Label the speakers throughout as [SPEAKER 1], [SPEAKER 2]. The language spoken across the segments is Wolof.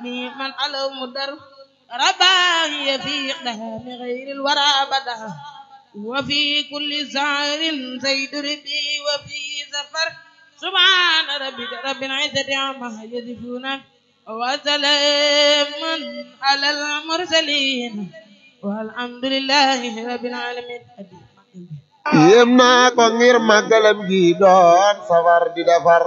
[SPEAKER 1] من على مدر رباهي في إقدام غير الورى بدا وفي كل سعر زيد ربي وفي سفر سبحان ربك رب العزة عما يصفون وسلام على المرسلين والحمد لله رب العالمين
[SPEAKER 2] yéem naa ko ngir màggalam gi doon safar di defar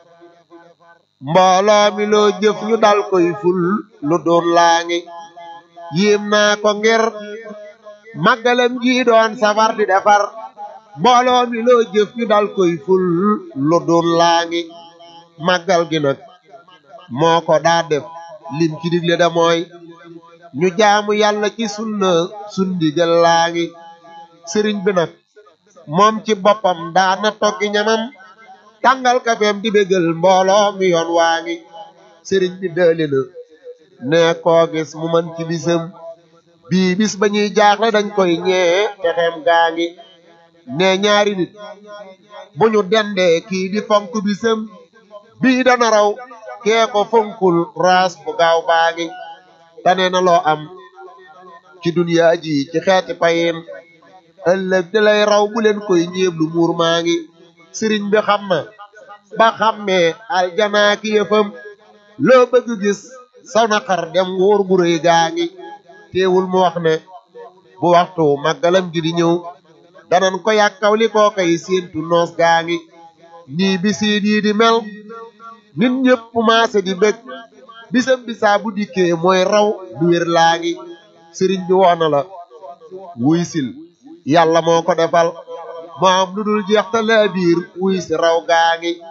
[SPEAKER 2] mbooloo mi loo jëf ñu dal koy ful lu doon laa ngi yéem naa ko ngir màggalam gi doon safar di defar mbooloo mi loo jëf ñu dal koy ful lu doon laa ngi màggal gi nag moo ko daa def lim ci digle da mooy ñu jaamu yàlla ci sunna sundigal laa ngi sëriñ bi nag moom ci boppam daana toggi ñamam tàngal kafeem di bégal mbooloo mi yoon waa ngi sëriñ bi dëli na ne koo gis mu man ci bisam bii bis ba ñuy jaaxle dañ koy ñee texeem gaa ngi ne ñaari nit bu ñu dendee kii di fonk bisam bii dana raw kee ko fonkul raas bu gaaw baa ngi tane na loo am ci duniyaa ji ci xeeti payin ëllëg di lay raw bu leen koy ñeeblu muur maa ngi sëriñ bi xam na ba xammee aljanaa ki yëfam loo bëgg gis saw naqar dem wóor gu rëy gaa ngi teewul mu wax ne bu waxtu màggalam gi di ñëw danan ko yàkkaw li koo koy séentu noos gaa ngi nii bisiit yi di mel nit ñëpp maase di bëgg bisam bisaa bu dikkee mooy raw du wér laa ngi sëriñ bi woona la wuy sil yàlla moo ko defal moo am lu dul jeex te laa biir wuy si raw gaa ngi